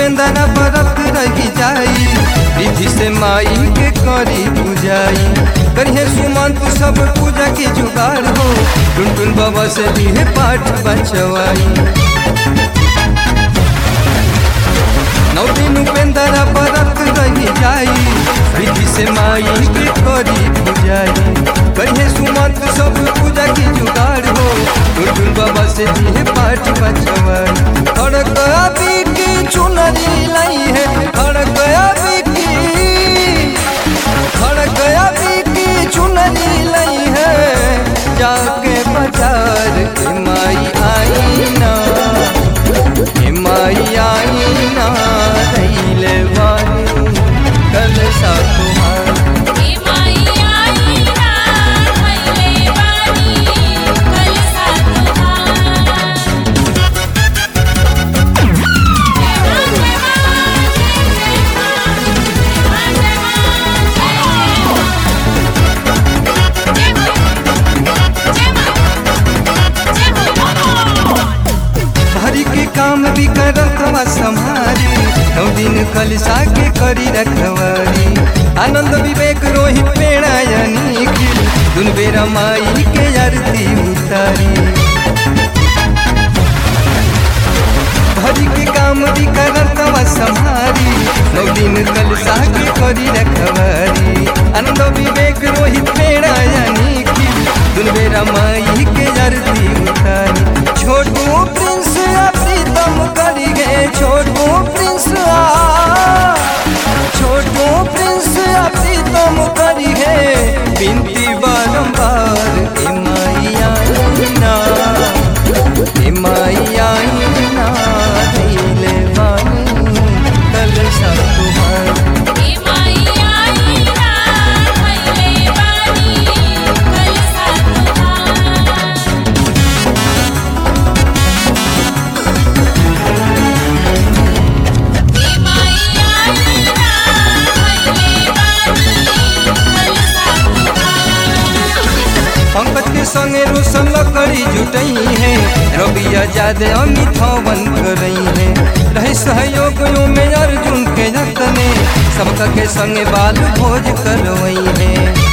उपेंद्र बरत रही जाई विधि से माई के करी पूजाई करिए सुमंत सब पूजा की जुगाड़ हो टुनटुन बाबा से भी है पाठ बचवाई नौ दिन उपेंद्र बरत रही जाई विधि से माई के करी पूजाई करिए सुमंत सब पूजा की जुगाड़ हो टुनटुन बाबा से भी है पाठ बचवाई खड़क अभी की चुनरी लाई है खड़क अभी की खड़क अभी की चुनरी लाई है जाके बाजार के माई आई ना के माई आई ना रैले वाली कल सा तुम्हार हे माई आई ना भैले बानी कल सा तुहार जय मां जय मां जय मां जय मां जय मां जय मां जय मां भरी के काम भी करत बा संभारी नौ दिन कलसा के करी रखवारी आनंद विवेक रोहित पेड़ायनी दुन बेरा माई के आरती उतारी भरी के काम भी करत बा संभारी नौ दिन कलसा के करी रखवारी आनंद विवेक रोहित पेड़ायनी दुन बेरा माई के आरती उतारी छोटू प्रिंस आ प्रीतम करी गे छोटू प्रिंस आ छोटू प्रिंस आ प्रीतम करी गे बिनती बारंबार ए माइया ना ए माइया ना दिले बानी कल सब तुम्हार हे माई आई ना भैले बानी कल सा तुहार हे माई आई ना भैले बानी कल सा तुहार पंकज के संगे रोशन लकड़ी जुटई है रवि आजाद अमित हवन करई है रहे सहयोग यो में अर्जुन के जतने सबका के संगे बाल भोज करवई है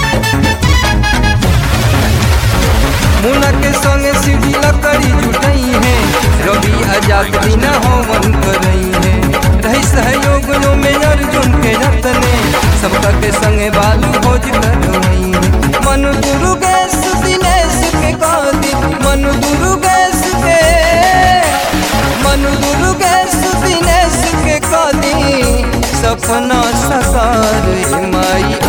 मुना के संगे सीढ़ी लकड़ी जुटई है रवि आजाद बिना हवन करई है रही सहयोग यो में अर्जुन के जतने सबका के संगे बाल भोज करवई है मन गुरु गैस दिनेश के गादी मन गुरु गैस के मन गुरु गैस दिनेश के गादी सपना सकार माई